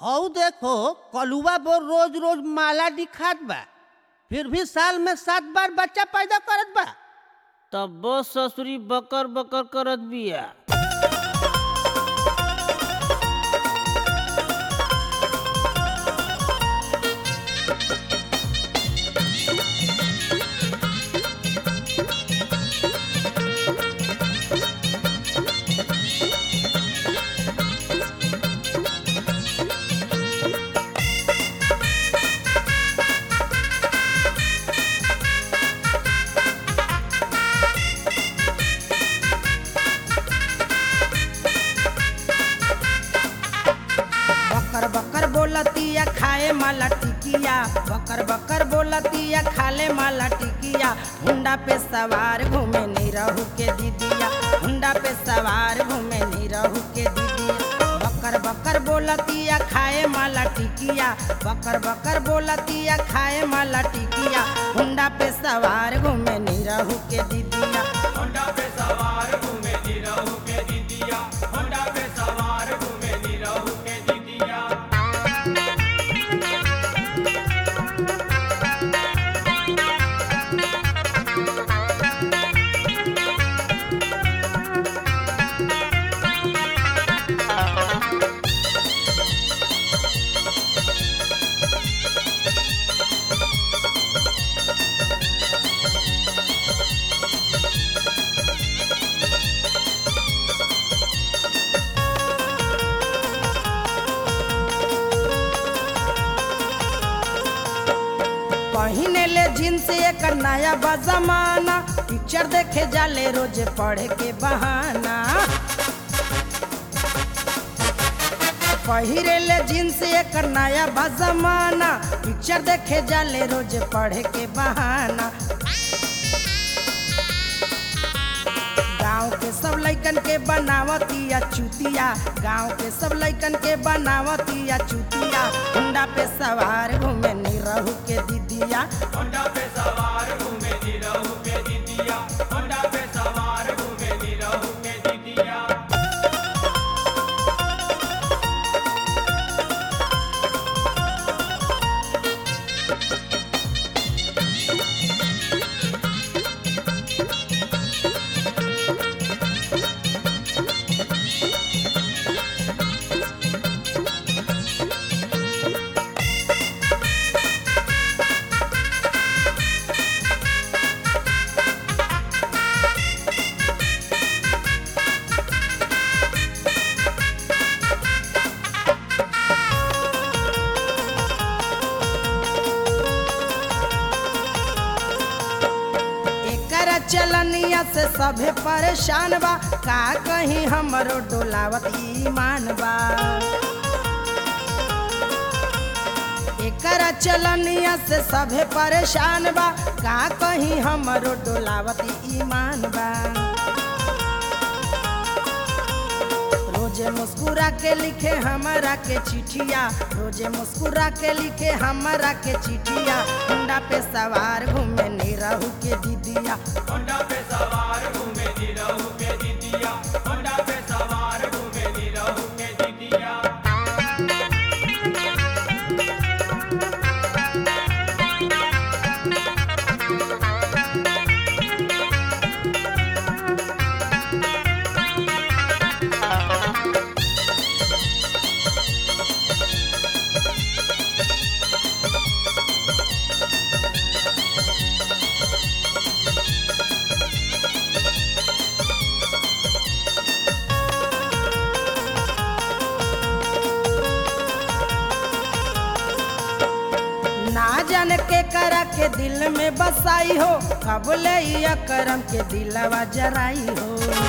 हऊ देखो कलुआ बो रोज रोज माला दिखात बा फिर भी साल में सात बार बच्चा पैदा करत बा तब ससुरी बकर बकर करत बिया बकर बकर बोलतिया खाए माला टिकिया बकर बकर बोलतिया खाले माला टिकिया हुंडा पे सवार घूमे नहीं रहू के दीदिया हुंडा पे सवार घूमे नहीं रहू के दीदिया बकर बकर बोलतिया खाए माला टिकिया बकर बकर बोलतिया खाए माला टिकिया हुंडा पे सवार घूमे नहीं रहू के दीदिया पहिने ले जींस एक नया बजमाना पिक्चर देखे जाले रोज पढ़े के बहाना पहिरे ले जींस एक नया बजमाना पिक्चर देखे जाले रोज पढ़े के बहाना गांव के सब लइकन के बनावतिया चुतिया गांव के सब लइकन के बनावतिया चुतिया हुंडा पे सवार घूमे नहीं रहू के दीदिया एकर चलनिया से सभे परेशान बा का कहीं हमरो डोलावत ईमान बा एकर चलनिया से सभे परेशान बा का कहीं हमरो डोलावत ईमान बा रोजे मुस्कुरा के लिखे हमरा के चिठिया रोजे मुस्कुरा के लिखे हमरा के चिठिया हुंडा पे सवार घूमे नहीं रहू के दीदिया ना जाने के करा के दिल में बसाई हो कब ले ये करम के दिलवा जराई हो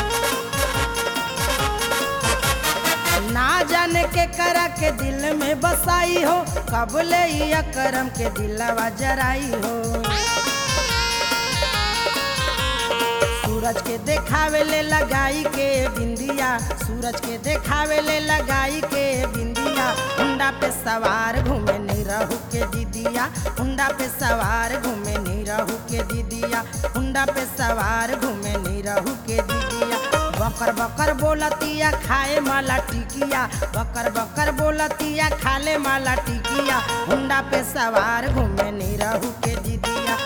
ना जाने के करा के दिल में बसाई हो कब ले ये करम के दिलवा जराई हो सूरज के देखावे ले लगाई के बिंदिया सूरज के देखावे ले लगाई के बिंदिया हुंडा पे सवार घूमे नहीं रहू के दीदिया हुंडा पे सवार घूमे नहीं रहू के दीदिया हुंडा पे सवार घूमे नहीं रहू के दीदिया बकर बकर बोलतिया खाए माला टिकिया बकर बकर बोल बोलतिया खाले माला टिकिया हुंडा पे सवार घूमे नी रहू के दीदिया